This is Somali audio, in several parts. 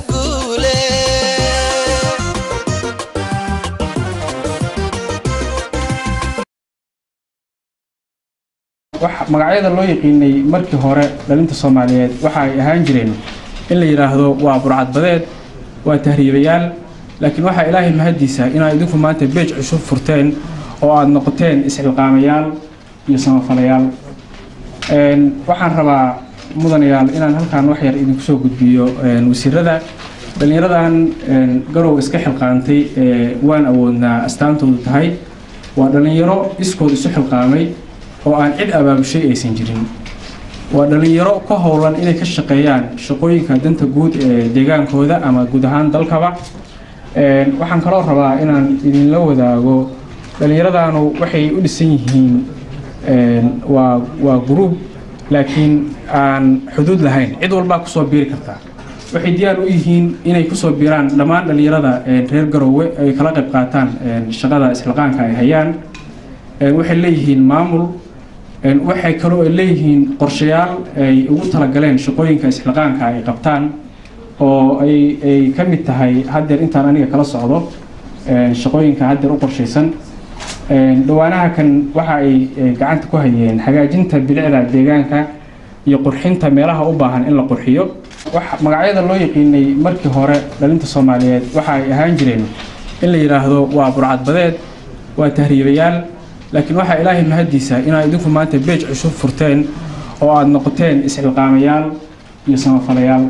guule wax magacyada loo yaqiinay markii hore dhalinta soomaaliyeed waxa ay ahaan jireen in la yidhaahdo waa burcadbadeed waa tahriibayaal laakiin waxaa ilaahay mahadiisa inaad idinku maanta beej cusub furteen oo aada noqoteen isxilqaamayaal iyo samafalayaal Een, waxaan rabaa mudanayaal inaan halkaan wax yar idinku soo gudbiyo een, wasiirada dhallinyaradan een, garow iska xilqaantay ee waan awoodnaa astaantoodu tahay waa dhallinyaro iskood isu xilqaamay oo aan cid abaabushay aysan jirin waa dhallinyaro ka howlan inay ka shaqeeyaan shaqooyinka danta guud ee deegaankooda ama guud ahaan dalkaba Een, waxaan kaloo rabaa inaan idinla wadaago dhallinyaradanu waxay u dhisan yihiin een, waa waa gruub laakiin aan xuduud lahayn cid walbaa kusoo biiri kartaa waxay diyaar u yihiin inay kusoo biiraan dhammaan dhallinyarada een, reer garoowe ay kala qayb qaataan een, shaqada isxilqaanka ay hayaan Een, waxay leeyihiin maamul Een, waxay kaloo ay leeyihiin qorshayaal ay ugu talagaleen shaqooyinka isxilqaanka ay qabtaan oo ay ay ka mid tahay haddeer intaan aniga kala socdo een, shaqooyinka haddeer u qorshaysan Een, dhawaanaha kan waxa ay ay gacanta ku hayeen hagaajinta bilicda deegaanka iyo qurxinta meelaha u baahan in la qurxiyo wax magacyada loo yaqiinay markii hore dhalinta soomaaliyeed waxa ay ahaan jireen in la yidhaahdo waa burcadbadeed waa tahriibayaal laakiin waxaa ilaahay mahadiisa inaad idinku maanta beej cusub furteen oo aada noqoteen isxilqaamayaal iyo samafalayaal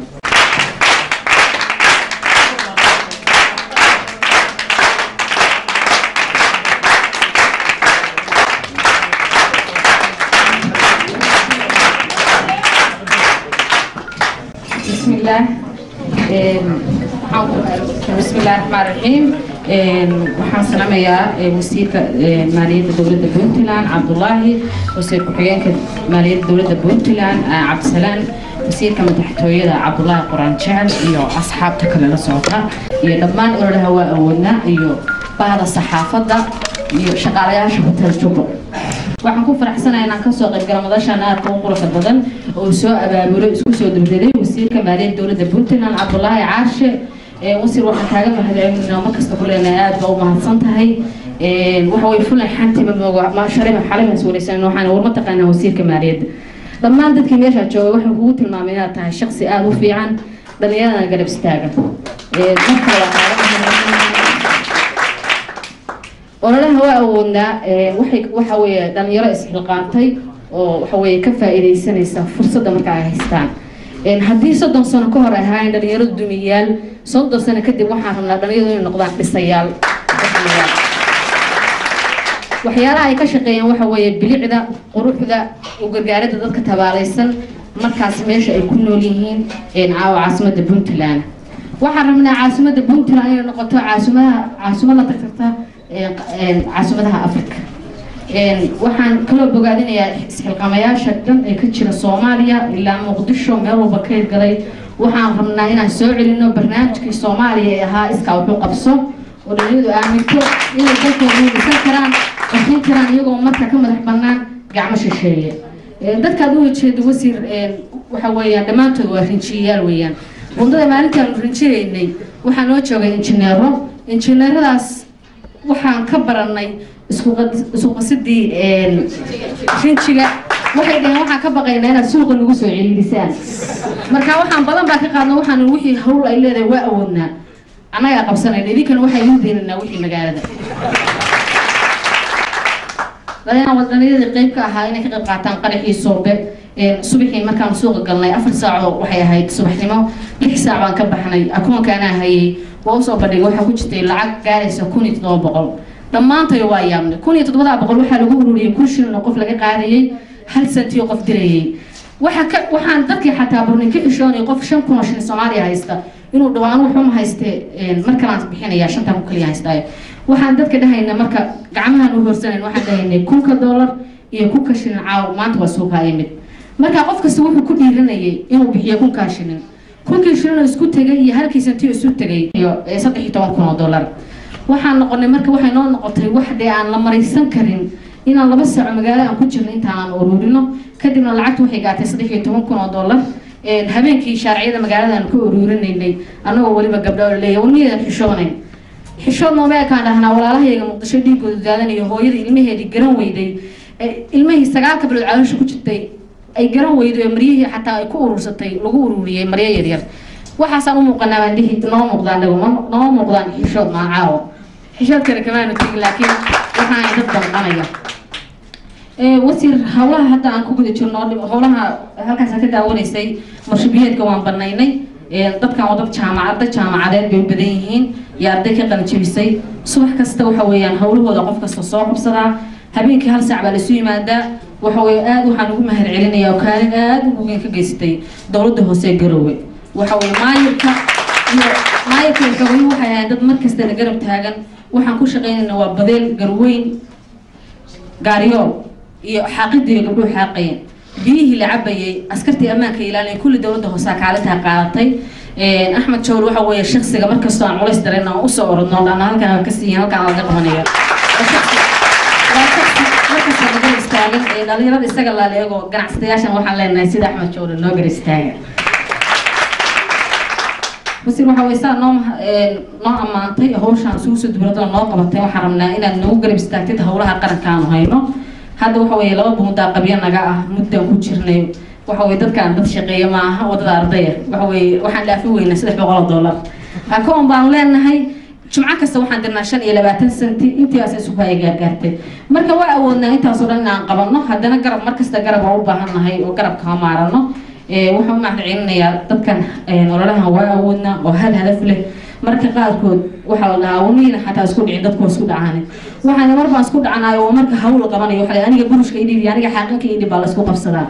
بسم الله Een, waxaan- بسم الله الرحمن الرحيم Een, waxaan salaamayaa ee, wasiirka ee, maaliyadda dowladda puntland cabdulaahi wasiir ku-xigeenka maaliyadda dowladda puntland ah, cabdisalaan wasiirka madaxtooyada cabdulaahi quraan jecel iyo asxaabta kale la socota iyo dhammaan ololaha waa awoodnaa iyo bahda saxaafadda iyo shaqaalayaasha hotel jubbo waxaan ku faraxsanahay inaan kasoo qaybgala madashan aadka u quruxda badan oo soo abaabulo isku soo duldaday wasiirka maaliyadda dowladda puntland cabdulaahi caashe Ee, wasiir waxaan kaaga mahadcelinaa mar kasta ku leenahay aad baa u mahadsan tahay Ee, waxa way fulay xantiba mooga ma sharima xalimas wareysan waxaan war mataqaanaa wasiirka maaliyadda dhammaan dadkii meesha jooga waxay kugu tilmaamay inaad tahay shaqsi aada u fiican dhallinyaradana garab istaagan Ee, marka waa kaaga mahadcelinayaa. ololaha waa awoodnaa ee, waxay waxa weeye dhalinyaro isxilqaantay oo waxa weeye ka faa'iidaysanaysa fursadda marka ay haystaan Een, haddii soddon sano ka hor ay ahaayeen dhalinyaradu dumiyaal soddon sano kadib waxaan rabnaa dhalinyaradu inay noqdaan dhisayaal dhisayaal. waxyaalaha ay ka shaqeeyaan waxa weeye bilicda quruxda u gargaaridda dadka tabaalaysan markaas meesha ay ku nool yihiin een, caawa caasimadda puntland waxaan rabnaa caasimadda puntland inay noqoto caasimaha caasimad la tagtagta een, een, caasimadaha africa Een, waxaan kaloo bogaadinayaa isxilqamayaasha dhan ee ka jira soomaaliya ilaa muqdisho meel walba ka hirgalay waxaan rabnaa inaan soo celino barnaamijkii soomaaliya ee ahaa iskaa wuxuu qabso oo dhalinyadu aaminto inay dalkooda dhisan karaan bixin karaan iyagoo marka ka madax bannaan gacmo shisheeye Een, dadkaad u jeedo wasiir een, waxa weeyaan dhammaantood waa rinjiyayaal weeyaan bundada maalintaanu rinjiyaynay waxaa noo joogay injineero injineeradaas waxaan ka baranay isku qad- isku qasidii een, rinjiga waxay dhaheen waxaan ka baqaynaa inaad suuqa nagu soo celiidisaan marka waxaan badan baa ka qaadna waxaan wixii hawl ay leedahay waa awoodnaa annagaa qabsanayna idinkana waxaa idiin deenanaa wixii magaalada dadana wadanyadii qayb ka ahaa inay ka qayb qaataan qaraxii soobe Een, subaxii markaan suuqa galnay afar saaco waxay ahayd subaxnimo lix saac baan ka baxnay akoonka anaa hayay waa usoo bandhigay waxaa ku jirtay lacag gaaraysa kun iyo toddoba boqol dhammaantayo waa yaabnay kun iyo toddobadaa boqol waxaa lagu ururiyey kun shilin oo qof laga qaadayay hal santi oo qof dirayay waxa ka waxaan dadkii xataa barnay ka ishoonay qof shan kun oo shilin soomaaliya haysta inuu dhaho anu wuxuu ma hayste een, mar kalaan bixinayaa shantan kun kaliya haystaayo waxaan dadka dhahayna marka gacmahan u horsanayn waxaan dhahaynay kunka doolar iyo kunka shilin caaw maanta waa suuqa imid marka qof kasta wuxuu ku dhiiranayay inuu bixiyo kunkaa shilin kunkii shilin oo isku tegay iyo halkii santi oo isu tegay iyo eh, saddex iyo toban kun oo doolar waxaan noqonay marka waxay noo noqotay wax dee aan la maraysan karin inaan laba saaco magaalo aan ku jirno intaan aan ururino kadibna lacagta waxay gaatay saddex iyo toban kun oo doolar habeenkii shaarciyada magaalada aan ku uruurinaynay annagoo weliba gabdho leeya warniyadan xishoonayn xishood nooma ekaan dhahnaa walaalahayga muqdisho dhiigooda daadanayo hooyada ilmaheedii garan weyday ilmahii sagaalka bilood caloosha ku jirtay ay garan weyday oo maryihii xataa ay ku urursatay lagu ururiyey maryo yaryar waxaasaan u muuqanaa baan dhihi noo muuqdaan dhago nooma muuqdaan xishood maa caawo xishood kale kamaanu tegin laakiin waxaan dad danqanaya wasiir hawlaha hadda aan ku guda jirno howlaha halkaas ka daawanaysay marshabiyeedka waan banaynay dadkan waa dad jaamacad dad jaamacadeed bay u badan yihiin iyo arday ka qalijabisay subax kasta waxa weeyaan howlahooda qof kasta soo qabsadaa habeenkii hal saac baa laisu yimaadaa waxa weye aada waxaan ugu mahad celinaya oo kaalin aada u weyn ka geysatay dowladda hoose ee garoowe waxa weye maayirka iyo maayirka iyo gabayo waxay ahayd dad mar kasta la garab taagan waxaan ku shaqeynayna waa badeel garweyn gaariyool iyo xaaqidii gabdhuhu xaaqayeen biyihii la cabayay askartii ammaanka ilaalinay kulli dowladda hoosaa kaalintaa qaadatay axmed jawr waxa weeye shaksiga markastoo aan culays dareen aan usoo orodno dhana halkan aan ka siiyin halkan aan laga qabanaya markasta lagar istaagan ee dhalinyarada isaga laaleego ganacsadayaashan waxaan leenahay sida axmed jawr noo gar istaaga wasiir waxa way saa noo noo ammaantay hawshaan isugu soo dubradoo noo qabatay waxaan rabnaa inaad nagu garab istaagtid howlaha qaranka aanu hayno hadda waxa weeye laba buundaa qabyo naga ah muddaan ku jirnay waxa weye dadkaan dad shaqeeya maaha wadada ardaya waxa weye waxaan dhaafi weynaa saddex boqol oo dollar akoon baanu leenahay jumco kasta waxaan dirnaa shan iyo labaatan senti intiiaas isugu ay gaargaartay marka waa awoodnaa intaasoo dhan inaan qabanno haddana garab markasta garab waa u baahan nahay oo garab kama maarano waxaan u mahad celinayaa dadkan ololahan waa awoodnaa oo hal hadaf leh marka qaarkood waxaa la dhahaa wamiina xataa isku dhicin dadku isku dhacaan waxaan mar baan isku dhacanayo oo marka hawl qabanayo waxa aniga burushka idhib iyo aniga xaaqinka idhib baa la isku qabsadaa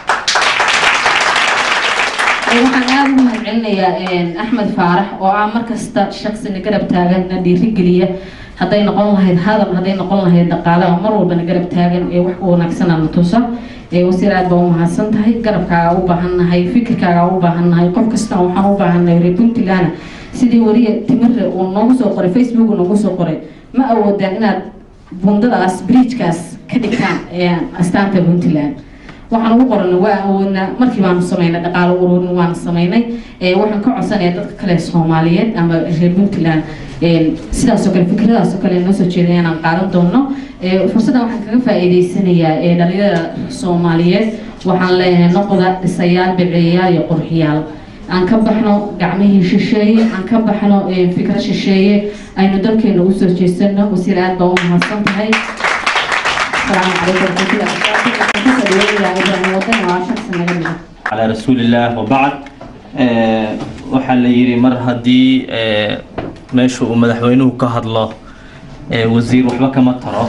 waxaan aada ugu mahad celinayaa axmed faarax oo ah markasta shaksina garab taagan na dhiirigeliya hadday noqon lahayd hadal hadday noqon lahayd dhaqaalaha mar walbana garab taagan ee wax u wanaagsana na tusa wasiir aad baa u mahadsan tahay garabkaaga u baahan nahay fikirkaaga u baahan nahay qof kastana waxaan u baahan nahay reer puntland sidii wariya timire uu noogu soo qoray facebook uu noogu soo qoray ma awoodaan inaad bundadaas bridgekaas ka dhigtaan astaanta puntland waxaan ugu qorana waa awoodnaa markii baanu samaynay dhaqaalo ururin waanu samaynay waxaan ka codsanayaa dadka kale soomaaliyeed ama reer puntland sidaasoo kale fikradaasoo kale noo soo jeeday inaan qaadan doono fursaddan waxaan kaga faa'iideysanayaa dhalinyarada soomaaliyeed waxaan leeyahay noqda dhisayaal biceeyaal iyo qurxiyaal aan ka baxno gacmihii shisheeye aan ka baxno fikra shisheeye aynu dalkeena usoo jeesano wasiir aad baa u mahadsan tahay asalaamu calaykum على رسول الله وبعد waxaa la yidhi mar haddii meesha uu madaxweynuhu ka hadlo wasiir waxba kama taro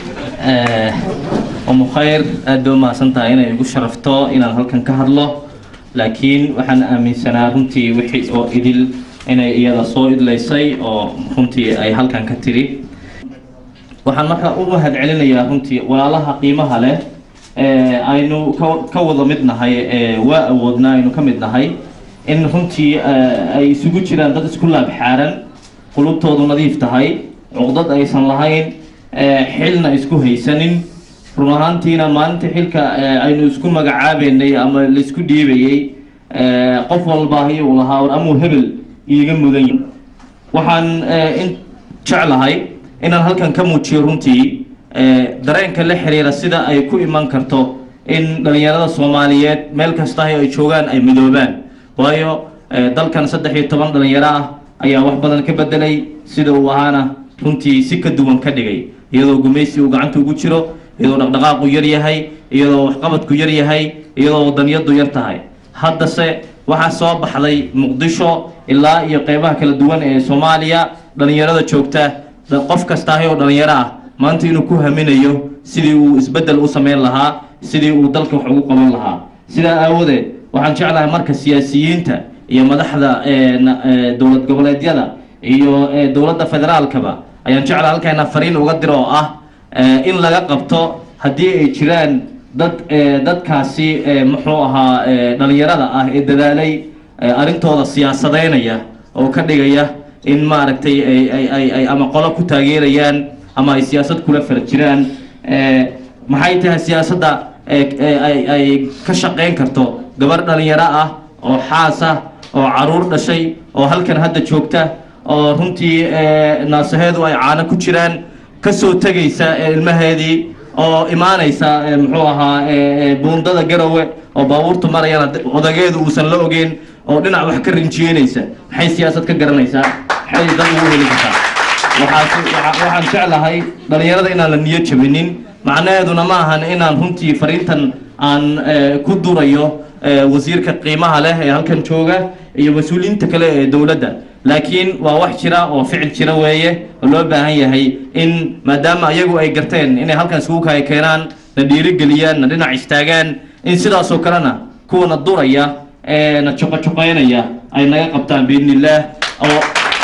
umu khayr aad bay u mahadsan tahay inay igu sharafto inaan halkan ka hadlo laakiin waxaan aaminsanaa runtii wixii oo idil inay iyada soo idlaysay oo runtii ay halkan ka tiri waxaan markaa u mahad celinayaa runtii walaalaha qiimaha leh aynu ka wada mid nahay waa awoodnaa aynu ka mid nahay in runtii ay isugu jiraan dad isku laab xaaran qulubtoodu nadiif tahay cuqdad aysan lahayn xilna isku haysanin run ahaantiina maalinta xilka aynu isku magacaabeynay ama laisku dhiibayey qof walbaahi uu lahaa war amuu hebel iiga mudan yahay waxaan in jeclahay inaan halkan ka muujiyo runtii dareenka la xiriira sida ay ku iman karto in dhalinyarada soomaaliyeed meel kasta ay joogaan ay midoobaan waayo dalkan saddex iyo toban dhalinyaro ah ayaa wax badan ka bedelay sida uu ahaana runtii si ka duwan ka dhigay iyadoo gumaysi uu gacanta ugu jiro iyadoo dhaqdhaqaaqu yar yahay iyadoo waxqabadku yar yahay iyadoo wadaniyadu yar tahay haddase waxaa soo baxday muqdisho ilaa iyo qeybaha kala duwan ee soomaaliya dhalinyarada joogta qof kastaahi oo dhalinyaro ah maanta inuu ku haminayo sidii uu isbeddel u samayn lahaa sidii uu dalka wax ugu qaban lahaa sidaa aawadeed waxaan jeclahay marka siyaasiyiinta iyo madaxda dowlad goboleedyada iyo dowladda federaalkaba ayaan jeclahay halkayna fariin uga diro oo ah in laga qabto haddii ay jiraan dad dadkaasi muxuu ahaa dhalinyarada ah ee dadaalay arrintooda siyaasadeynaya oo ka dhigaya in maaragtay ay ama qolo ku taageerayaan ama ay siyaasad kula fara jiraan maxay tahay siyaasadda ay ka shaqeyn karto gabar dhalinyaro ah oo xaas ah oo caruur dhashay oo halkan hadda joogta oo runtii naasaheedu ay caano ku jiraan ka soo tegaysa ilmaheedii oo imaanaysa muxuu ahaa buundada garowe oo baabuurtu marayana odageedu uusan la ogeyn oo dhinac wax ka rinjiyeynaysa maxay siyaasad ka garanaysaa maxay dad ugu heli kartaa waxaan jeclahay dhallinyarada inaan la niyo jabinin macnaheeduna ma ahan inaan runtii fariintan aan ku durayo wasiirka qiimaha leh ee halkan jooga iyo mas-uuliyiinta kale ee dowladda laakiin waa wax jira oo ficil jira weeye oo loo baahan yahay in maadaama ayagu ay garteen inay halkan isugu kaya keenaan na dhiirigeliyaan na dhinac istaagaan in sidaasoo kalena kuwana duraya ee na joqojoqeynaya ay naga qabtaan biidni illaah oo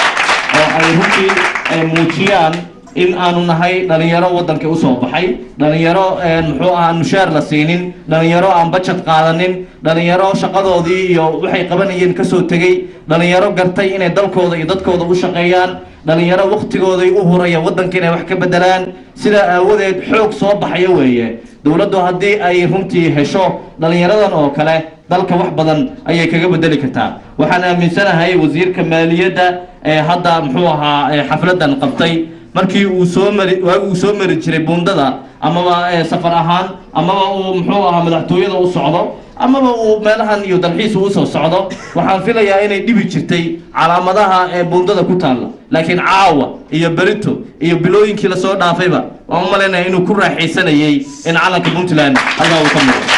oo ay runtii muujiyaan in aanu nahay dhalinyaro waddanka usoo baxay dhalinyaro muxuu ahaa mushaar la siinin dhalinyaro aan bajad qaadanin dhalinyaro shaqadoodii iyo waxay qabanayeen kasoo tegey dhalinyaro gartay inay dalkooda iyo dadkooda u shaqeeyaan dhalinyaro waktigooday u huraya waddanka inay wax ka bedelaan sidaa aawadeed xoog soo baxaya weeye dowladdu haddii ay runtii hesho dhalinyaradan oo kale dalka wax badan ayay kaga bedeli kartaa waxaan aaminsanahay wasiirka maaliyadda ee hadda muxuu ahaa xafladan qabtay markii uu soo mari waagi uu soo mari jiray buundada amaba safar ahaan amaba uu muxuu ahaa madaxtooyada u socdo amaba uu meelahan iyo dalxiis uu usoo socdo waxaan filayaa inay dhibi jirtay calaamadaha ee buundada ku taalla laakiin caawa iyo berito iyo bilooyinkii lasoo dhaafayba waan u malaynaya inuu ku raaxaysanayay in calanka puntland halkaa uu ka muuqdo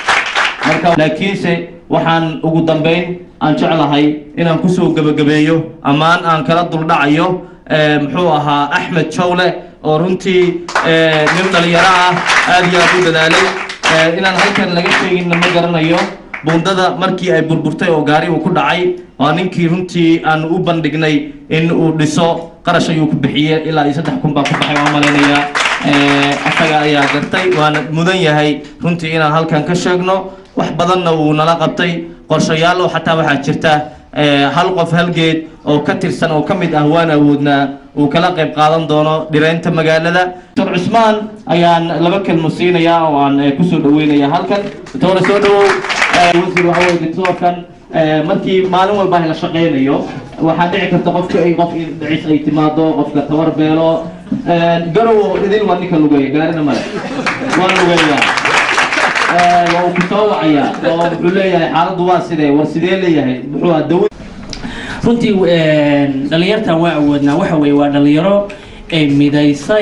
marka laakiinse waxaan ugu dambayn aan jeclahay inaan kusoo gebagabeeyo ammaan aan kala duldhacayo muxuu ahaa axmed jawle oo runtii nin dhalinyaro ah aad iyo aad u dadaalay inaan halkan laga sheeginna ma garanayo buundada markii ay burburtay oo gaari uu ku dhacay waa ninkii runtii aan u bandhignay in uu dhiso qarash ayuu ku bixiyey ilaa iyo saddex kun baa ku baxay waan malaynayaa asaga ayaa gartay waana mudan yahay runtii inaan halkan ka sheegno wax badanna wuu nala qabtay qorshayaal oo xataa waxaa jirta hal qof halgeed oo ka tirsan oo ka mid ah waan awoodnaa uu kala qayb qaadan doono dhireynta magaalada doctor cusmaan ayaan laba kelmo siinayaa oo aan kusoo dhaweynaya halkan doctore soo dhawow wasiir waxa weye doctorkan markii maalin walba la shaqeynayo waxaa dhici karta qofka ay qof dhicis ay timaado qofka tabar beelo garow idin waa ninka lugeeya gaarina male waan lugeeyaa waa uu kusoo wacayaa oo wuxuu leeyahay xaaladdu waa sidee war sidee leeyahay muxuu ah dawa runtii dhalinyartan waa awoodnaa waxa weeye waa dhalinyaro ay midaysay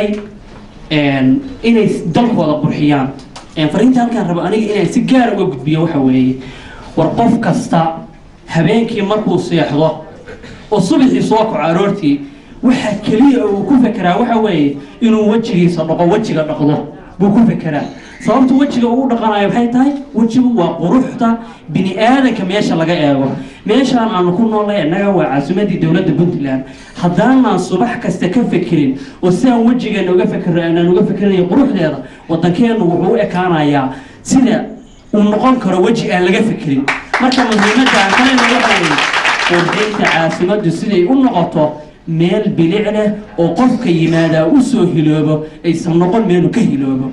inay dalkooda qurxiyaan fariinta halkaan rabo aniga inaan si gaar uga gudbiyo waxa weeye war qof kasta habeenkii markuu seexdo oo subaxii soo kaco aroortii waxa keliya uu ku fekeraa waxa weeye inuu wejigiisa dhaqo wejiga dhaqdo buu ku fekeraa sababta wejiga uu dhaqanayo waxay tahay wejigu waa quruxda bini aadanka meesha laga eego meeshaan aanu ku noolnay innaga waa caasimadii dowladda puntland haddaanaan subax kasta ka fekerin oo sidaan wejigeena uga fekerno aanaan uga fekerinayo quruxdeeda waddankeennu wuxuu u ekaanayaa sida uu noqon karo weji aan laga fekerin marka muhiimadda aan kalena waxay qurxinta caasimaddu siday u noqoto meel bilic leh oo qofka yimaadaa u soo hiloobo aysan noqon meelu ka hiloobo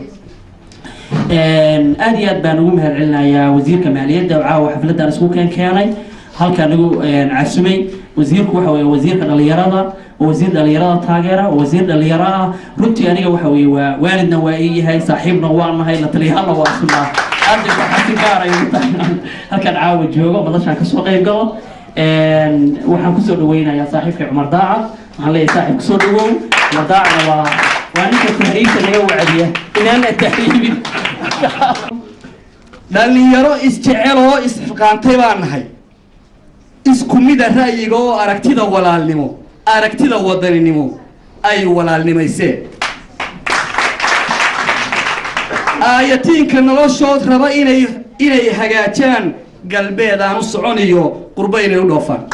aad iyo aad baan ugu mahad celinayaa wasiirka maaliyadda oo caawa xafladdan isku keen keenay halkaa nagu casumay wasiirku waxa weye wasiirka dhalinyarada waa wasiir dhalinyarada taageera waa wasiir dhalinyaro ah runtii aniga waxa weye waa waalidna waa ii yahay saaxiibna waa nahay la taliyahaalna waa sunaa aada waxaa si gaar ay ugu tahay inaan halkan caawa joogo madashaan kasoo qayb galo waxaan kusoo dhaweynayaa saaxiibkay cumar daacad waxaan leeyahay saaxiib kusoo dhawow cumar daacadna waa waa ninka tahriibta naga wacdiya inaan la tahriibin dhallinyaro isjecel oo isxilqaantay baan nahay isku mida ra'yiga oo aragtida walaalnimo aragtida wadaninimo ay walaalnimayseen aayatiinka noloshood raba inay inay hagaajaan galbeed aan u socon iyo qurbo inay u dhoofaan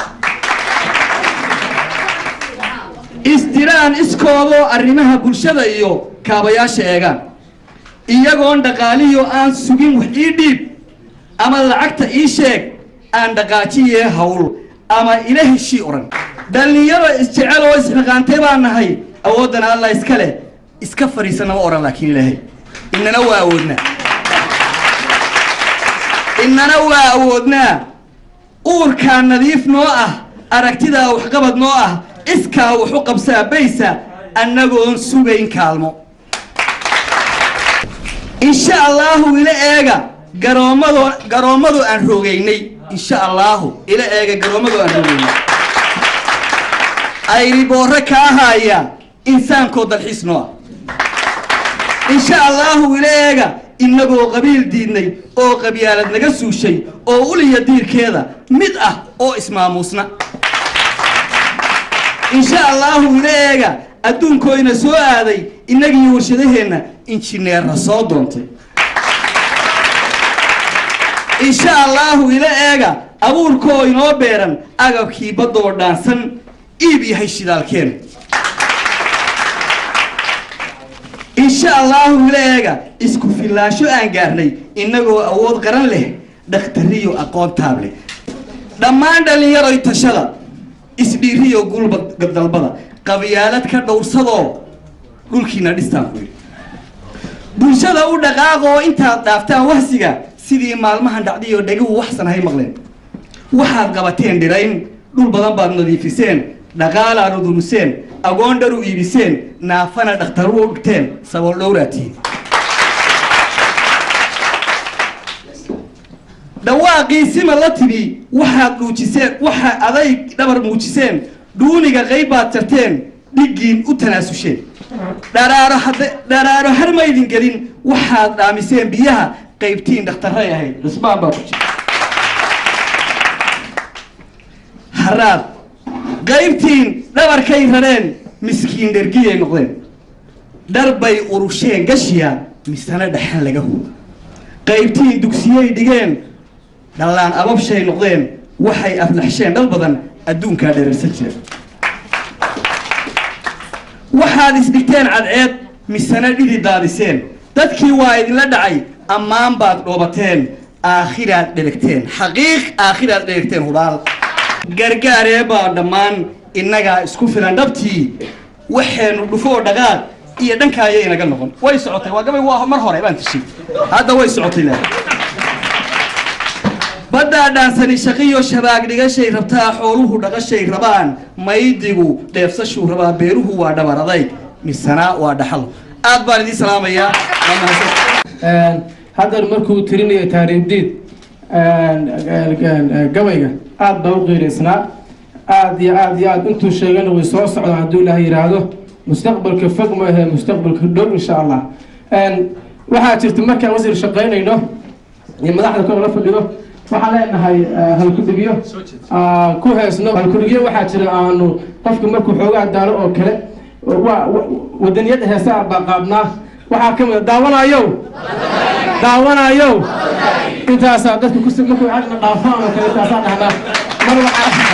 isdiraan iskoodoo arrimaha bulshada iyo kaabayaasha eegaan iyagoon dhaqaaliyo aan sugin wax ii dhiib ama lacagta ii sheeg aan dhaqaajiye hawl ama ila heshii odhan dhallinyaro isjecel oo isxiqaantay baan nahay awooddana allah iska leh iska fadhiisana ma odhan laakiin ilaahay innana waa awoodnaa innana waa awoodnaa uurkaa nadiif noo ah aragtidaa waxqabad noo ah iskaa wax u qabsaa baysa annagoon sugayn kaalmo insha allaahu ila eega garoommado garoommadu aan rogaynay insha allaahu ila eega garoommadu aan rogaynay ayri boorre kaa haaya insaankoo dalxiis noo ah insha allaahu ila eega innagoo qabiil diidnay oo qabyaalad naga suushay oo uliya diirkeeda mid ah oo ismaamuusna insha allaahu ila eega adduunkooyna soo aaday innagii warshadaheenna injineerna soo doontay insha allaahu ila eega abuurkoo inoo beeran agabkii baddoo dhaansan iib yahay shidaalkeen insha allaahu ila eega isku filaansho aan gaarnay innagoo awood qaran leh dhakhtariyo aqoon taab leh dhammaan dhallinyaroy tashada isdhiiriyo gulba dalbada qabyaalad ka dhowrsadoo dhulkiina dhistaan ku yidhi bulshada u dhaqaaqoo intaad dhaaftaan wahsiga sidii maalmahan dhacdayoo dheguhu waxsan hay maqleen waxaad qabateen dhirayn dhul badan baad nadiifiseen dhaqaalaad uduriseen agoon dhar u iibiseen naafana dhakhtaru u dhigteen sabool dhowraatiin dhawaaqii sima la tibi waxaad dhuujiseen waxaa adayg dhabar muujiseen dhuuniga qayb baad jarteen dhiggiin u tanaasuseen dharaaro hadda dharaaro har maydin gelin waxaad dhaamiseen biyaha qaybtiin dhakhtarray ahayd cusbaan baa ku jira haraad qaybtiin dhabarkay rareen miskiin dhergiyay noqdeen dharbay urusheen gashiya misana dhexan laga hubo qaybtiin dugsiyey dhigeen dhallaan ababshay noqdeen waxay aflaxsheen dhal badan adduunkaa dherarsan jira waxaad isdhigteen cadceed misana dhidi daadiseen dadkii waa idinla dhacay ammaan baad dhoobateen aakhiraad dheregteen xaqiiq aakhiraad dheregteen hubaal gargaaree baa dhammaan innagaa isku filan dhabtii waxaynu dhufoo dhaqaaq iyo dhankaaya inaga noqon way socotay waa gabay waa mar hore baan tishay hadda way socotay le baddaa dhaansani shaqiyo shabaag dhigashay rabtaa xooluhu dhaqashay rabaan maydigu dheefsashuu rabaa beeruhu waa dhabar adayg misana waa dhaxal aad baan idiin salaamayaa waa mahadsan haddar markuu tirinayo taariibdiid gabayga aad baa u qiiraysnaa aad iyo aad iyo aad intuu sheegana way soo socdaan hadduu ilaah yidhaahdo mustaqbalka fog ma ahe mustaqbalka dhow insha allah waxaa jirta markaan wasiir shaqaynayno iyo madaxda kor la fadhido waxaan leenahay halkudhigyo ku heesno halkudhigyo waxaa jira aanu qofka markuu xoogaa daalo oo kale waa wadaniyadda heesaa baa qaabnaa waxaa ka mid a daawanayow daawanayow intaasaa dadka kus markuu agna dhaafaan oo kale intaasaa dhahnaa mar waxaa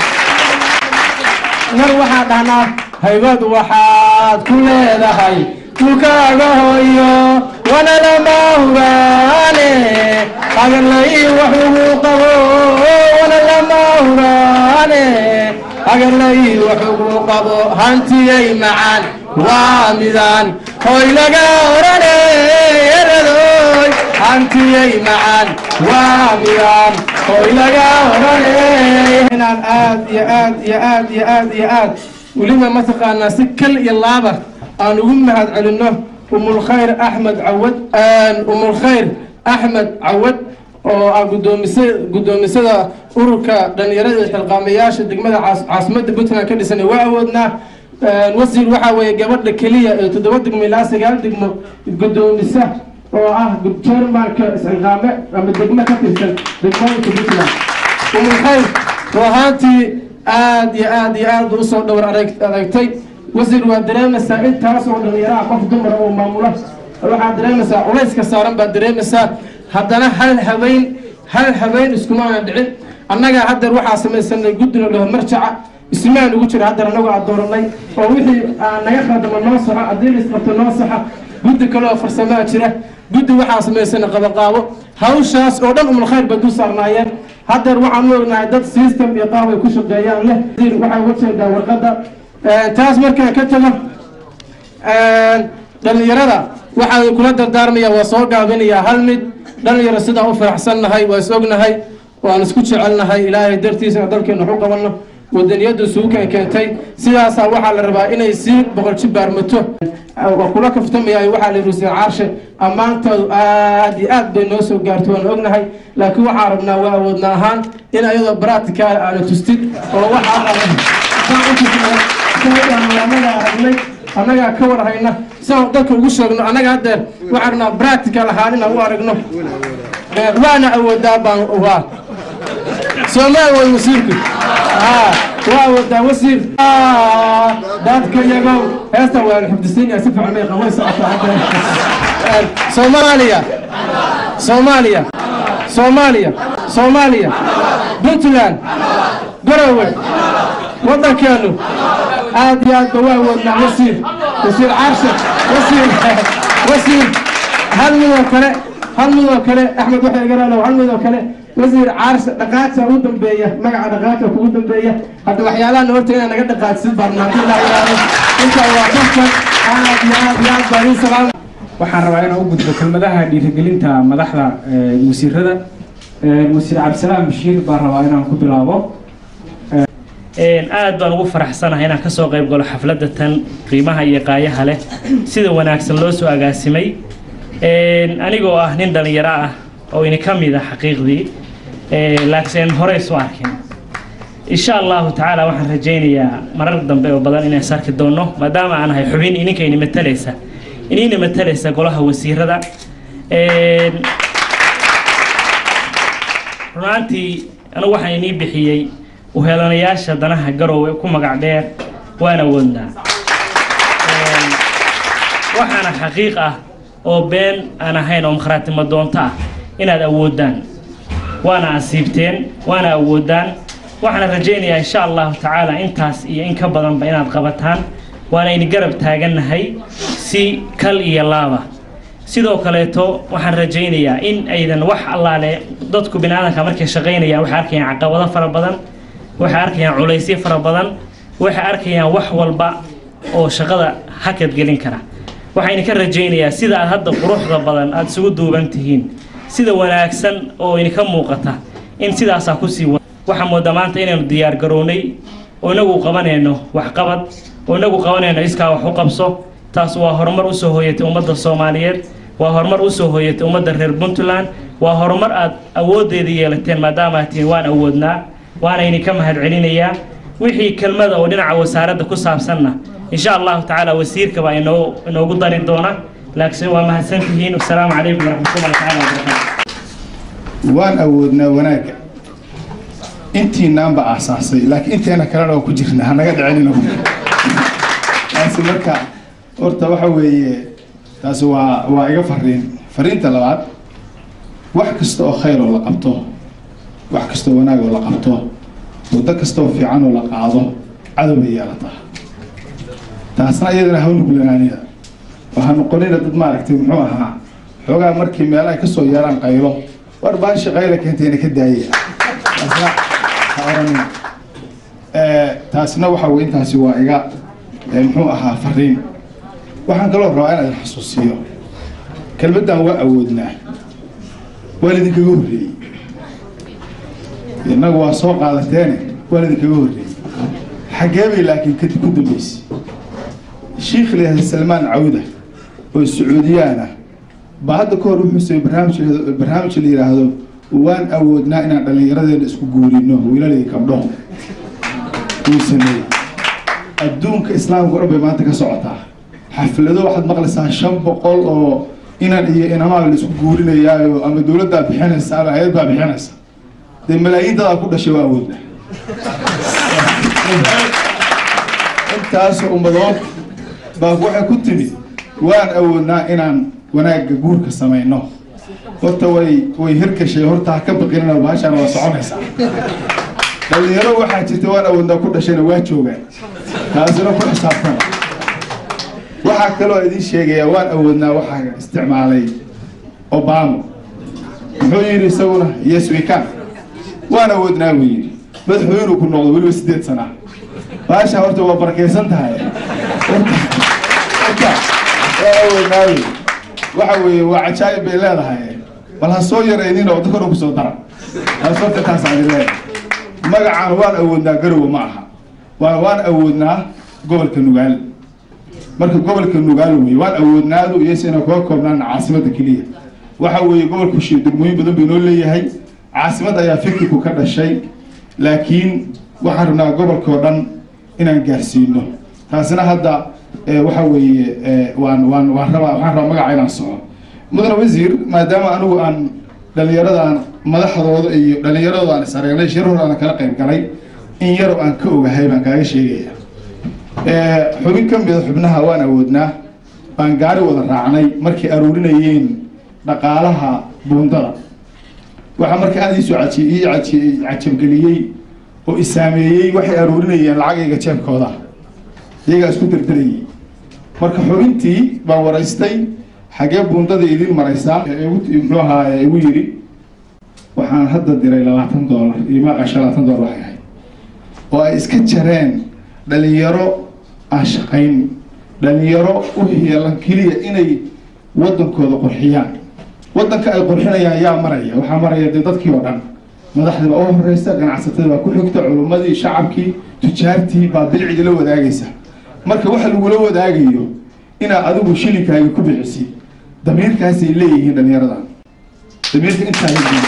mar waxaa dhahnaa haybad waxaad ku leedahay dhulkaaga hooyo wana lama hubaane agarlay wax ugu qabo wana lama hubaane agarlay wax ugu qabo hantiyay macaan waa midaan hoy laga orane eradoy hantiyay macaan waa midaan hoy laga orane inaan aad iyo aad iyo aad iyo aad iyo aad weliba mataqaanaa si kal iyo laaba aan ugu mahad celinno umulkhayr axmed cawad umulkhayr axmed cawad oo ah gudoomise guddoomisada ururka dhalinyarada iyo xilqaamayaasha degmada caasimadda puntland ka dhisan waa awoodnaa wasiir waxaa weeye gabadha keliya ee toddoba degmo ilaa sagaal degmo guddoomisa oo ah jermanka isxilqaame ama degmo ka tirsan degmooyinka puntland umulkhayr ruu ahaantii aad iyo aad iyo aad usoo dhowr adeegtay wasiir waa dareemaysaa intaas oo dhalinyaraha qof dumara oo maamula waxaad dareemaysaa culayska saaran baad dareemaysaa haddana hal habeen hal habeen iskumaana dhicin annagaa haddeer waxaa samaysanay guddina dhaho marjaca ismaan ugu jira haddeer annagu aad dooranay oo wixii naga khaldamo noo soxo haddii la isqabto noo saxa guddi kale oo farsamaa jira guddi waxaa samaysanay qabaqaabo hawshaas oo dhan umulkhayr bay dul saarnaayeen haddeer waxaan u ognahay dad system iyo qaab ay ku shaqeeyaan leh waxaa uga jeedaa warqadda taas markaan ka tago dhalinyarada waxaan kula dardaarmaya waa soo gaabinayaa hal mid dhalinyaro sidaa u faraxsannahay waa is ognahay waan isku jecelnahay ilaahay dartiisana dalkeenu waxu qabanno wadaniyaddu suukan keentay sidaasaa waxaa la rabaa inay sii boqol jibaarmato waa kula kaftamayay waxaa la yidhi caarshe ammaantoodu aad iyo aad bay noo soo gaarto waan ognahay laakiin waxaan rabnaa waa awoodna ahaan in ayadoo baracticaal aana tustid oo waxaa anagaa aragnay annagaa ka war hayna siaan dadka ugu sheegno annaga haddeer waxaan rabnaa baractical ahaan inaan u aragno waana awoodaa baan waa soomaal way wasiirku waa wadaa wasiir dadka yagow heesta waa xifdisiinaya si fiican bay qaway socotaa soomaaliya soomaaliya soomaaliya soomaaliya puntland garowe waddankeenu aad iyo aad ba waa wadnaa wasiir wasiir caarshe wasiir wasiir hal midoo kale hal midoo kale axmed waxay garaalow hal midoo kale wasiir caarshe dhaqaajta ugu dambeeya magaca dhaqaajta kugu dambeeya hadda waxyaalahan horta inaa naga dhaqaajsid barnaamij ilaa ilaalo intaa waa kafkan aad iyo aad iyo aad baa idin salaam waxaan rabaa inaan u gudbo kelmadaha dhiirigelinta madaxda wasiirada wasiir cabdisalaam bashiir baan rabaa inaan ku bilaabo aad baan ugu faraxsanahay inaan kasoo qayb galo xafladda tan qiimaha iyo qaayaha leh sida wanaagsan loo soo agaasimay anigoo ah nin dhalinyaro ah oo ini ka mid a xaqiiqdii laakiin horey soo arkin insha allahu tacaala waxaan rajaynayaa marar dambe oo badan inaan sarki doono maadaama aan ahay xubin ininka ini matalaysa inina matalaysa golaha wasiirada runaantii anigu waxaan inii bixiyey uheelanayaasha danaha garoowe ku magac dheer waana wadnaa waxaana xaqiiq ah oo been aan ahayn oo makharatimo doonto ah inaad awoodaan waana asiibteen waana awoodaan waxaana rajaynayaa insha allahu tacaala intaas iyo in ka badanba inaad qabataan waana ini garab taagannahay si kal iyo laaba sidoo kaleeto waxaan rajaynayaa in aydan wax allaale dadku biniaadanka markay shaqaynayaan waxay arkayaan caqabado fara badan waxay arkayaan culaysyo fara badan waxay arkayaan wax walba oo shaqada hakad gelin kara waxayna ka rajaynayaa sida aad hadda quruxda badan aada isugu duuban tihiin sida wanaagsan oo idinka muuqata in sidaasaa kusii wa waxaa moodaa maanta inaynu diyaar garownay oo inagu qabanayno waxqabad oo inagu qabanayno iskaa wax u qabso taas waa horumar usoo hooyatay ummadda soomaaliyeed waa horumar usoo hooyatay ummadda reer puntland waa horumar aad awooddeeda yeelateen maadaama aad tihiin waan awoodnaa waana idinka mahad celinayaa wixii kelmada oo dhinaca wasaaradda ku saabsanna insha allahu tacaala wasiirka baa inoo inoogu dari doona laakiin waa mahadsantihiin wasalaamu calaykum waraxmatullahi tacaala wabarakaatu waan awoodnaa wanaagga intiinaanba aasaasay laakiin inteena kalena waa ku jirna hanaga dhicinina taasi marka horta waxa weeye taasi waa waa iga fariin fariinta labaad wax kasta oo khayr oo la qabto wax kasta oo wanaag oo la qabto waddo kasta oo fiican oo la qaado cadow bay yeelataa taasna iyadana hawnugulanaanida waxaa noqonina dad maaragtay muxuu ahaa xoogaa markii meel ay kasoo yeelaan qaylo war baan shaqayla keentayna ka daayaya taasna ha oranina taasna waxa weye intaasi waa iga muxuu ahaa fariin waxaan kaloo rabaa inaan idin xasuusiyo kelmaddan waa awoodnaa waa lidinkaga horreeyey innagu waa soo qaadateene waa lidinkaga horreeyey xaggee bay laakiin kadib ku dambeysay shiikh layihahda salmaan cawda oo sacuudiyaan ah baa hadda ka hor wuxuu samey barnaamij barnaamij la yidhaahdo waan awoodnaa inaan dhallinyaradeena isku guurino wiilalii gabdho wuu sameeyey adduunka islaamka o dhan bay maanta ka socotaa xaflado waxaad maqlaysaa shan boqol oo inan iyo inamaa la isku guurinayaayo ama dowladdaa bixinaysa ama hay-ad baa bixinaysa dee malaayiin dadaa ku dhashay waa awoodna intaasoo ummadood baa waxay ku timid waan awoodnaa inaan wanaagga guurka samayno horta way way hirgashay horta ha ka baqinina baashaan waa soconaysaa dhalinyaro waxaa jirta waan awoodnaa ku dhashayna waa joogaan taasina ku xisaabtana waxaa kaloo idiin sheegayaa waan awoodnaa waxaa isticmaalay obama muxuu yidhi isaguna yes we can waan awoodnaa buu yidhi madaxweynuu ku noqdo weliba sideed sana baasha horta waa barakaysan tahay horta horta waa awoodnaa wey waxa weeye waa cajaa'ib bay leedahay bal ha soo yaraynin oo dadkana kusoo dara taas horta taas aan leeyahay magacaan waan awoodnaa garowe ma aha waan waan awoodnaa gobolka nugaal marka gobolka nugaal wey waan awoodnaadu iyosena kaga koobnaan caasimada keliya waxa weeye gobolku shi degmooyin badan bay noo leeyahay caasimad ayaa fikirku ka dhashay laakiin waxaan rabnaa gobolkao dhan inaan gaarsiino taasina hadda eh, waxa weeye eh, waan waan waan rabaa waxaan rabaa magaca inaan soco mudane wasiir maadaama anigu aan dhallinyaradan madaxdooda iyo dhallinyaradooda aan is aragnay shirahooda aan kala qayb galay in yarow aan ka ogahay baan kaaga sheegaya Eh, xubin ka mida xubnaha waan awoodnaa baan gaari wada raacnay markay aruurinayeen dhaqaalaha buundada waxaa marka aada iisoo caji ii caji cajabgeliyey oo isaameeyey waxay aruurinayeen lacagayga jeebkooda iyagaa isku derderayay marka xubintii baan waraystay xagee buundada idin maraysaa ee igu- muxuu ahaa ee igu yidhi waxaan hadda diray labaatan doolar iyo maaqasha labaatan doolar waxay ahayd oo ay iska jareen dhalinyaro aan shaqayn dhalinyaro u heelan keliya inay wadankooda qurxiyaan wadanka ay qurxinayaan yaa maraya waxaa maraya dee dadkii oo dhan madaxdii baa u horeysa ganacsatada baa ku xigta culummadii shacabkii tujaartii baa bilcidi la wadaagaysa marka waxa lagula wadaagayo inaad adigu shilinkaaga ku bixisid damiirkaasay leeyihiin dhalinyaradan damiirka intaa leeyihiin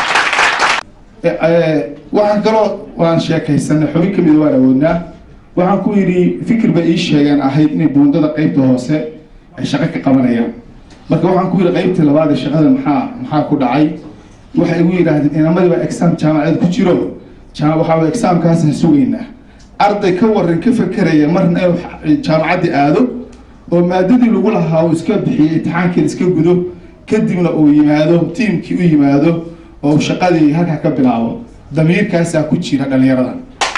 Eh, eh, waxaan kaloo waan sheekaysanay xubin ka mida waan awoodnaa waxaan ku yidhi fikir bay ii sheegeen ahayd inay buundada qeybta hoose ay shaqo ka qabanayaan marka waxaan ku yidhi qeybtii labaad ee shaqada maxaa maxaa ku dhacay waxay igu yidhaahdeen inamadii baa exam jaamacadeed ku jiro jaam waxaa exaamkaasaan sugaynaa arday ka waran ka fekeraya marna inuu jaamacaddii aado oo maadadii lagu lahaa uu iska bixiyey imtixaankii iska gudo kadibna uu yimaado tiimkii u yimaado oo uu shaqadii halkaa ka bilaabo damiirkaasaa ku jira dhallinyaradan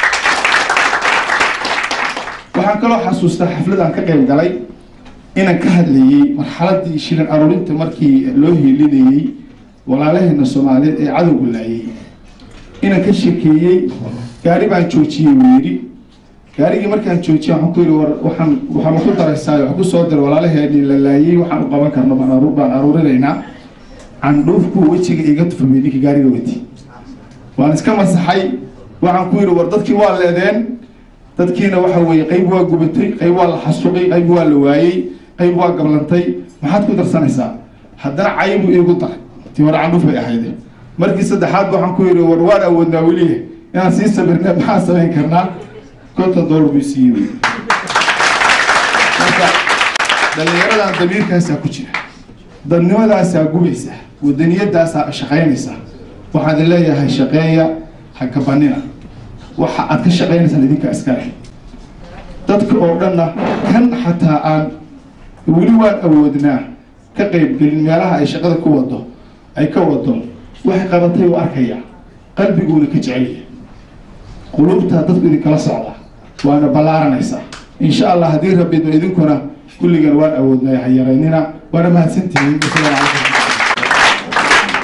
waxaan kaloo xasuustaa xaflad aan ka qayb galay inaan ka hadlayey marxaladii shilin aruurinta markii loo hiilinayey walaalaheena soomaaliyeed ee cadowga laayay inaan ka shekeeyey gaari baan joojiyey buu yidhi gaarigii markaan joojiyey waxaan ku yidhi war waxaan waxaan ku daraysaa waxaan ku soo diray walaalaheenii la laayay waxaan u qaban karno baan aruur baan aruurinaynaa candhuufku wejiga iga tufamay ninkii gaariga wati waan iska masaxay waxaan ku yidhi war dadkii waa leedeen dadkiina waxa weeye qayb waa gubatay qayb waa la xasuqay qayb waa la waayey qayb waa gablantay maxaad ku darsanaysaa haddana caybu iigu daray tii hore candhuuf bay ahayd markii saddexaad waxaan ku yidhi war waan awoodnaa weliya inaan sii sabirna maxaan samayn karnaa konton doolar buu siiyey marka dhallinyaradan damiirkaasaa ku jira dadnimadaasaa gubaysa wadaniyadaasaa shaqaynaysa waxaan idin leeyahay shaqeeya ha kabanina waxa aad ka shaqaynaysaan idinka iskale dadka oo dhanna kan xataa aan weli waan awoodnaa ka qaybgelin meelaha ay shaqada ku wado ay ka wado waxay qabatay u arkaya qalbiguuna ka jecelya qulubtaa dadku idinkala socda waana ballaaranaysaa insha allah haddii rabidno idinkuna kulligan waan awoodnaa ha yaraynina waana mahadsantihiin wasalaamu calaykum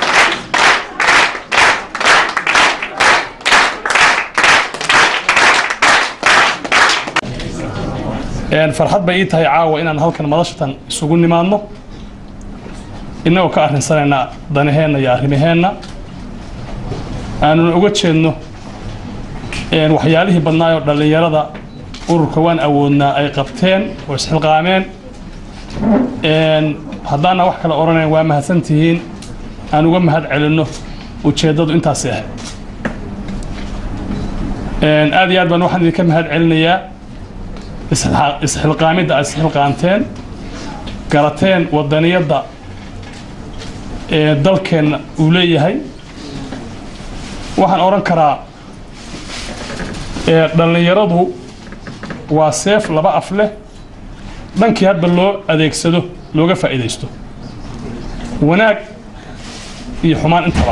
Een, farxad bay ii tahay caawa inaan halkan madashatan isugu nimaadno innagoo ka arrinsanayna danaheenna iyo arrimaheenna aanuna uga jeedno een, waxyaalihii badnaayoo dhallinyarada ururka waan awoodnaa ay qabteen oo isxilqaameen Een, haddaana wax kale odhanayn waa mahadsan tihiin aan uga mahad celinno ujeeddadu intaasi ahayd Een, aad iyo aad baan waxaan idinka mahad celinayaa isxilqa- isxilqaamidda aad isxilqaanteen garateen wadaniyadda ee dalkeenna uu leeyahay waxaan odhan karaa ee dhallinyaradu waa seef laba af leh dhankii hadba loo adeegsado looga faa'iidaysto wanaag iyo xumaan intaba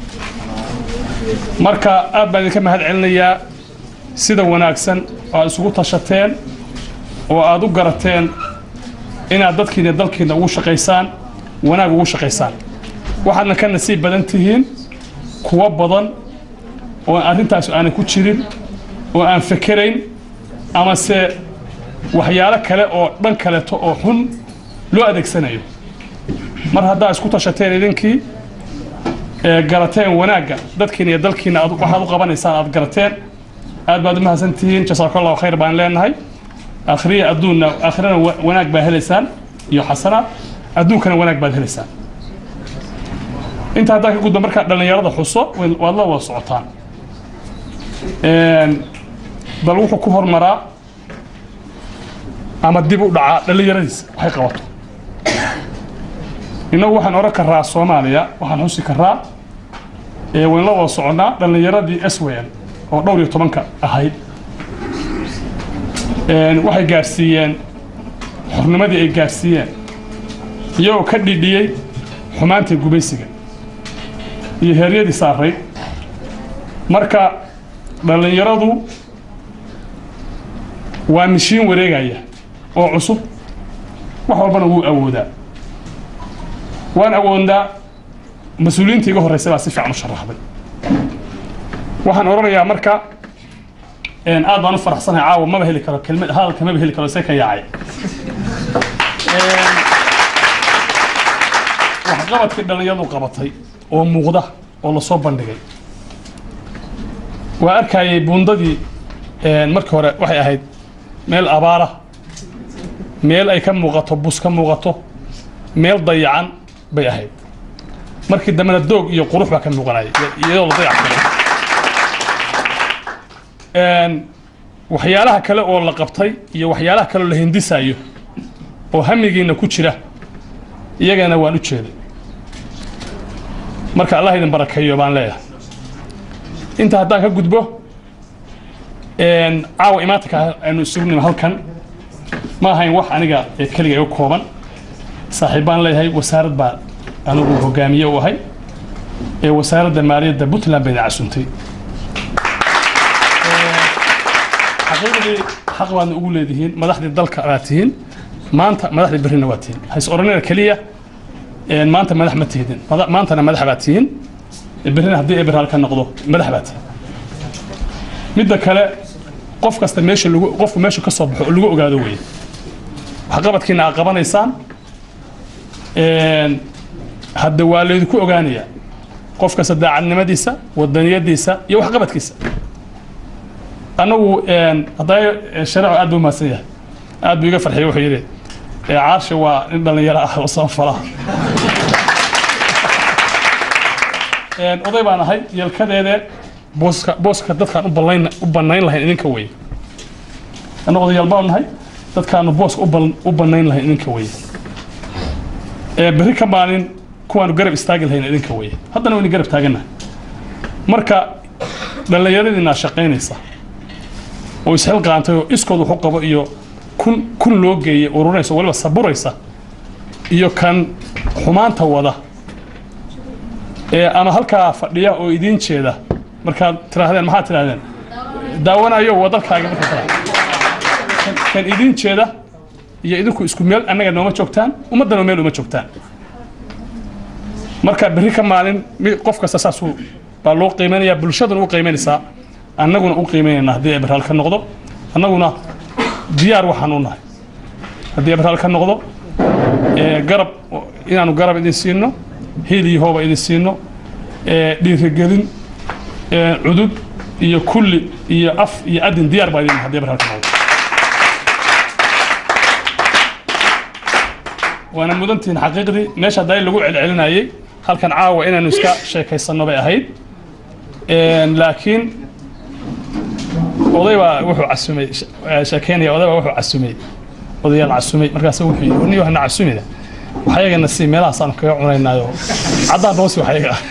marka aad baan idinka mahad celinayaa sida wanaagsan oo aad isugu tashateen oo aad u garateen inaad dadkiina iyo dalkiina ugu shaqaysaan wanaag ugu shaqaysaan waxaadna ka nasiib badan tihiin kuwo badan oo arrintaas aanay ku jirin oo aan fekerayn amase waxyaalo kale oo dhan kaleeto oo xun loo adeegsanayo mar haddaa isku tashateen idinkii ee garateen wanaagga dadkiina iyo dalkiina aad waxaad u qabanaysaan aad garateen aad baad u mahadsantihiin jasaakallahu khayr baan leenahay akhriya adduunna aakhirana wa- wanaag baa helaysaan iyo xasanaad adduunkana wanaag baad helaysaan inta haddaa ka gudba markaa dhallinyarada xuso way- waad la wada socotaan Een, bal wuxuu ku hormaraa ama dib u dhacaa dhallinyaradiisa waxay qabato innagu waxaan oran karaa soomaaliya waxaan xusi karaa ee wayn la wada soconnaa dhallinyaradii swm oo dhowr iyo tobanka ahayd Een, waxay gaarsiiyeen xornimadii ay gaarsiiyeen iyagoo ka dhidhiyey xumaantii gubaysiga iyo heeryadii saarayd marka dhallinyaradu waa mishiin wareegaya oo cusub wax walbana wuu awoodaa waan awoodnaa mas-uuliyiinta iga horreysay baa si fiican u sharaxday waxaan odhanayaa marka een, aad baan u faraxsanahay caawa maba heli karo kelmad hadalka maba heli karo see ka yaacay Een, waxqabadkii dhallinyaradu qabatay oo muuqda oo lasoo bandhigay waa arkayay buundadii een, markii hore waxay ahayd meel abaara meel ay ka muuqato bus ka muuqato meel dayacan bay ahayd markii dambena doog iyo qurux baa ka muuqanaya iyadoo la dayactiray Een, waxyaalaha kale oo la qabtay iyo waxyaalaha kale oo la hindisayo oo hamigiina ku jira iyagana waan u jeeday marka allah idin barakeeyo baan leeyahay inta haddaan ka gudbo een, caawa imaatanka aynu isugu nimi halkan ma ahayn wax aniga ee keliga iga kooban saaxiib baan leeyahay wasaarad baa anigu hogaamiye u ahay ee wasaaradda maaliyadda puntland bayna casuntay xaqiiqdii xaq baadna ugu leedihiin madaxdii dalka baad tihiin maanta madaxdii berrina waa tihiin hays oranina keliya een, maanta madax ma tihidin Mada- maantana madax baad tihiin berrina haddii eber halka noqdo madax baad tihiin midda kale qof kasta meesha lagu qofku meesha ka soo baxo oo lagu ogaado weeye waxqabadkiina aad qabanaysaan een, hadda waa laydinku ogaanayaa qof kasta daacadnimadiisa wadaniyadiisa iyo waxqabadkiisa anagu een, hadday shareecu aad buu mahadsan yahay aad buu iga farxiyay wuxuu yidhi ee caarsha waa nin dhallinyaro ah oo samafala Een, oday baan ahay yelkadeede booska booska dadkaan u ballayn u bannayn lahayn idinka weye anna odayaal baan nahay dadkaanu booska u bal- u bannayn lahayn idinka weye ee berri ka maalin kuwaanu garab istaagi lahayn idinka weye haddana waynu garab taagannahay marka dhallinyaradiinaa shaqaynaysa oo isxilqaantay oo iskood wax u qabo iyo kun kun loo geeyay ururinaysa oo waliba saburaysa iyo kan xumaanta wada ee ama halkaa fadhiya oo idiin jeeda markaad tiraahdeen maxaad tiraahdeen daawanayo waa dalkaaga marka tira kan- kan idiin jeeda iyo idinku isku meel annaga nooma joogtaan ummaddana meel uma joogtaan marka berri ka maalin mi- qof kasta saasuu baa loo qiimeynaya bulshaduna u qiimeynaysaa annaguna u qiimeynayna haddii ebraal ka noqdo annaguna diyaar waxaan u nahay haddii ebraal ka noqdo ee garab inaanu garab idin siino hiil iyo hooba idin siino ee dhiirigelin ee cudud iyo kulli iyo af iyo adin diyaar baa idin nahay haddii ebraal ka noqdo waana mudantihiin xaqiiqdii meesha haddaa lagu celcelinayay halkan caawa inaanu iska sheekaysanno bay ahayd Een, laakiin oday baa wuxuu casumay sh- eh, sheekeynaya oday baa wuxuu casumay odayaal casumay markaas wuxuu yidhi niyo hana casumina waxayagana si meelahaasaanu kaga cunaynaayo caddaan hoosi waxyaga ah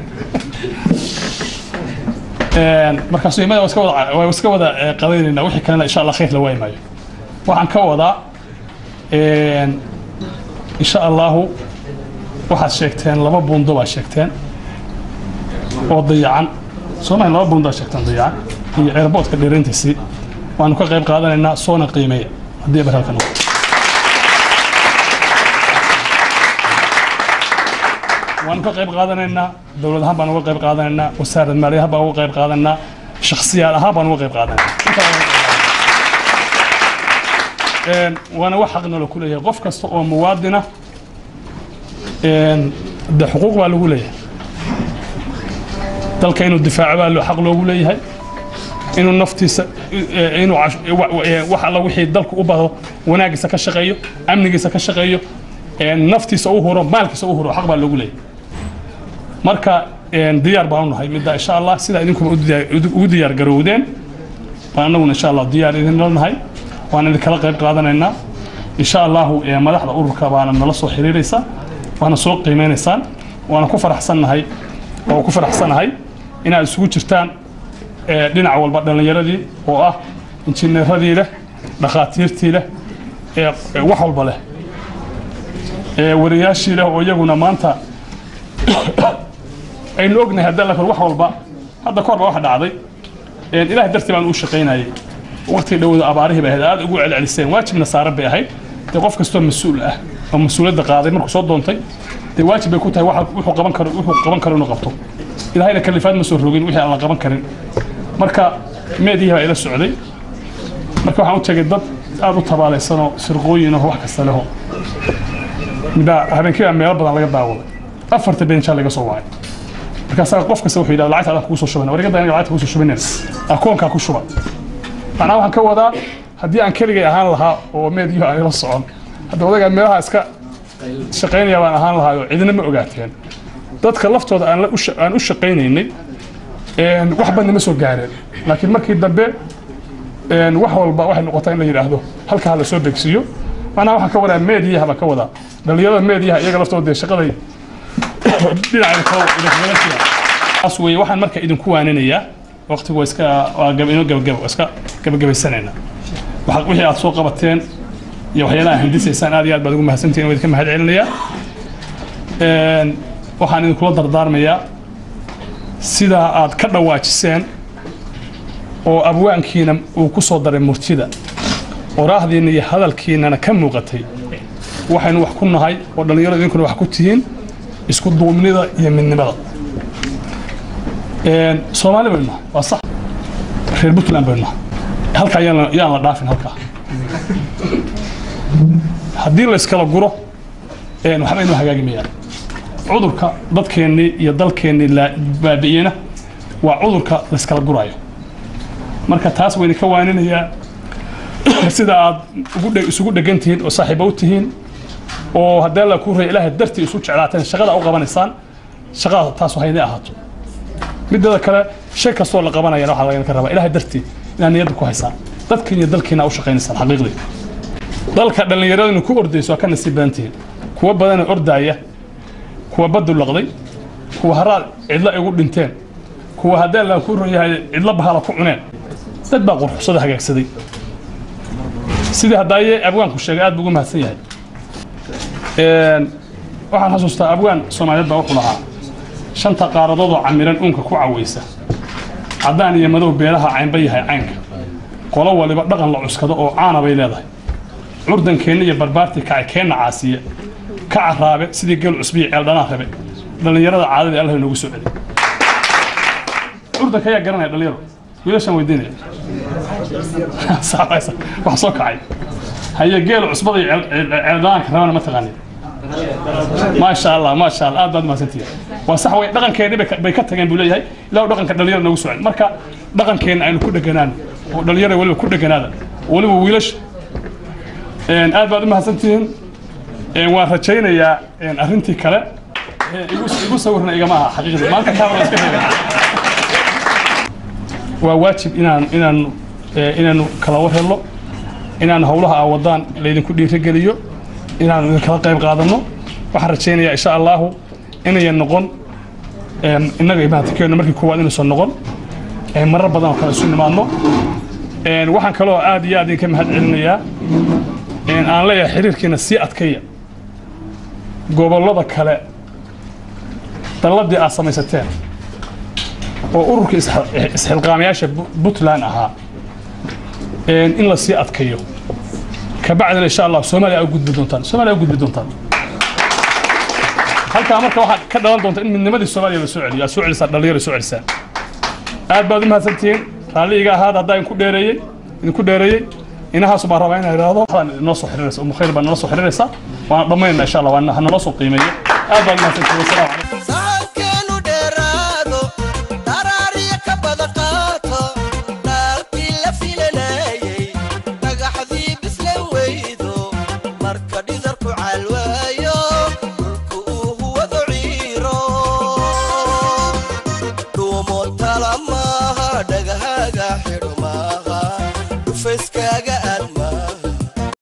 Een, markaasuu imada waa iska wada waa iska wada eh, qadaynaynaa wixii kalena insha allah khayr la waayi maayo waxaan ka wadaa een, insha allahu waxaad sheegteen laba buundo baad sheegteen oo dayacan soomaali laba buundo aad sheegteen dayacan iyo airboodka dheerayntiisii waanu ka qayb qaadanaynaa soona qiimeeya haddii eber halka noqdo waanu ka qayb qaadanaynaa dowlad ahaan baan uga qayb qaadanaynaa wasaarad maaliya ahaan baan uga qayb qaadanaynaa shakhsiyaal ahaan baan uga qayb qaadanaynaa Intaa waan uga qayb qaadanaynaa. Een, waana wax xaq nolo ku leeyahay qof kasta oo muwaadina een, de xuquuq baa lagu leeyahay dalka inuu difaaco baa loo- xaq loogu leeyahay inuu naftiisa eh, inuu cash- wa- wa- eh, wax alla wixii dalku u bado wanaagiisa ka shaqeeyo amnigiisa ka shaqeeyo eh, naftiisa u huro maalkiisa u huro xaq baa loogu leeyahay marka eh, diyaar baan u nahay midda insha allah sida idinkuba u diyaar- ugu diyaar garowdeen baan annaguna insha allah diyaar idinla nahay waan idinkala qayb qaadanaynaa insha allahu eh, madaxda ururka baana nala soo xiriiraysa waana soo qiimeynaysaan waana ku faraxsannahay oo ku faraxsanahay inaad isugu jirtaan eh, dhinac walba dhallinyaradii oo ah injineeradii leh dhakhaatiirtii leh ee ee wax walba leh ee wariyaashii leh oo iyaguna maanta aynu ognahay hadda la kor wax walba hadda kor ba waxa dhacday een ilaah dartii baan u shaqaynayay waqti dhowda abaarihii bay ahayd aad ugu celceliseen waajibna saaran bay ahayd dee qof kastoo mas-uul ah oo mas-uuliyadda qaaday markuu soo doontay dee waajib bay ku tahay waxa wuxuu qaban karo wuxuu qaban karo inuu qabto ilaahayna kalifaad ma soo rogin wixii aan la qaban karin marka meedihii baa ila socday marka waxaan u tegay dad aad u tabaalaysanoo sirqooyin oo wax kasta leho middaa habeenkii baa meelo badan laga daawaday afarta beenjaa laga soo wacay markaasaa qof kasta wuxuu yidhahda lacagta adaa kugu soo shubana warigada aniga lacagta kugu soo shubanen akoonkaa ku shuba macnaha waxaan ka wadaa haddii aan keligay ahaan lahaa oo meediyo aan ila socon hadda odagaa meelaha iska shaqaynaya baan ahaan lahaa oo cidina ma ogaateen dadka laftooda aan la u sha- aan u shaqaynaynay een, wax badna ma soo gaareen laakiin markii dambe een, wax walba waxay noqotaa in la yidhaahdo halka ha la soo begsiiyo macnaha waxaan ka wadaa meediyaha baan ka wadaa dhalinyarada meediyaha iyaga laftooda dee shaqaday dhinaca kale idinkaga jira taas weeye waxaan marka idinku waaninayaa waqtigu waa iska waa gab inoo gabagabo waa iska gabagabaysanayna waxa wixii aad soo qabateen iyo waxyaalaha hindisaysaan aad iyo aad baad ugu mahadsantihin waa idinka mahad celinayaa Een, waxaan idinkula dardaarmayaa sidaa aad ka dhawaajiseen oo abwaankiina uu ku soo daray murtida oraahdiina iyo hadalkiinana ka muuqatay waxaynu wax ku nahay oo dhallinyaradu idinkuna wax ku tihiin isku duubnida iyo midnimada Een, soomaali baynu nahay waa sax reer puntland baynu nahay halkaa yaan la- yaan la dhaafin halkaa haddii la iskala guro een, waxba inuu hagaagi mayaan cudurka dadkeennii iyo dalkeennii la baabi'iyena waa cudurka la iskala gurayo marka taas wayna ka waaninayaa sida aad ugu dhe- isugu dhegan tihiin oo saaxiibo u tihiin oo haddii alla ku raya ilaahay dartii isu jeclaateen shaqada u qabanaysaan shaqada taas hayna ahaato mideeda kale shay kastoo la qabanayana waxaa laga rabaa ilaahay dartii inaad niyadda ku haysaan dadkiin iyo dalkiina u shaqaynaysaan xaqiiqdii dalka dhallinyaradinu ku ordayso waa ka nasiib badan tihiin kuwa badanoo ordaaya kuwa baddu laqday kuwa haraad cidla igu dhinteen kuwa haddii alla ku rayahay cidla bahala ku cuneen dad baa qurxusada hagaagsaday sidii haddaaye abwaanku sheegay aad buu ugu mahadsan yahay Een, waxaan xasuustaa abwaan soomaaliyeed baa wuxuu lahaa shanta qaaradoodoo camiran uunka ku cawaysa caddaan iyo madow beelaha caynba yahay caynka qolo waliba dhaqan la cuskado oo caana bay leedahay curdankeenna iyo barbaartii kacay keenna caasiye ka caraabe sidii geel cusbiya ceeldhanaan rabe dhallinyarada caadadii allah inoogu soo celi curdanka ayaa garanaya dhallinyaro wiilashaan weydiinaya Saxaysa, wax soo kacay haye geel cusbada iyo ceel- ceel- ceeldhanaanka rabana ma taqaanin maasha allah maasha allah aad baad mahadsantihiin waa sax wey dhaqankeennii bay ka- bay ka tageen buu leeyahay ilaa dhaqanka dhalinyarada noogu socon marka dhaqankeenna aynu ku dheganaan oo dhalinyarada weliba ku dheganaada weliba wiilasha Een, aad baad u mahadsantihiin Een, waan rajaynayaa een, arrintii kale Ee, igu igu sawirna igama aha xaqiiqdii maanta kaamara iska reebay waa waajib inaan inaan ee, inaanu kala war helno inaan howlaha aa wadaan laydinku dhiirigeliyo inaan idinkala qayb qaadano waxaan rajaynayaa insha allahu inayan noqon een, innaga imaantikeenna markii koowaad inaysan noqon ee, marar badan oo kale isu nimaadno Een, waxaan kaloo aad iyo aad idinka mahad celinayaa een, aan leeyahay xiriirkiina sii adkaya gobollada kale dalladii aad samaysateen oo ururka isxil- isxilqaamayaasha Bu- puntland ahaa een, in la sii adkayo kabacdina insha allah soomaaliya aa u gudbi doontaan soomaaliya aa u gudbi doontaan halkaa marka waxaa ka dhalan doonta in midnimadii soomaaliya la soo celiyo aad soo celisaan dhalinyaro soo celisaan aad baad u mahadsantihiin raalli iga ahaada haddaa idinku dheereeyey idinku dheereeyey inahaas baan rabaa inaan idhaahdo waxaan inoo soo xiriiraysa umu khayr baa nala soo xiriiraysa waana dhammaynaa insha allah waana hanala soo qiimeeyo aad baad u mahadsantihiin wasalaamu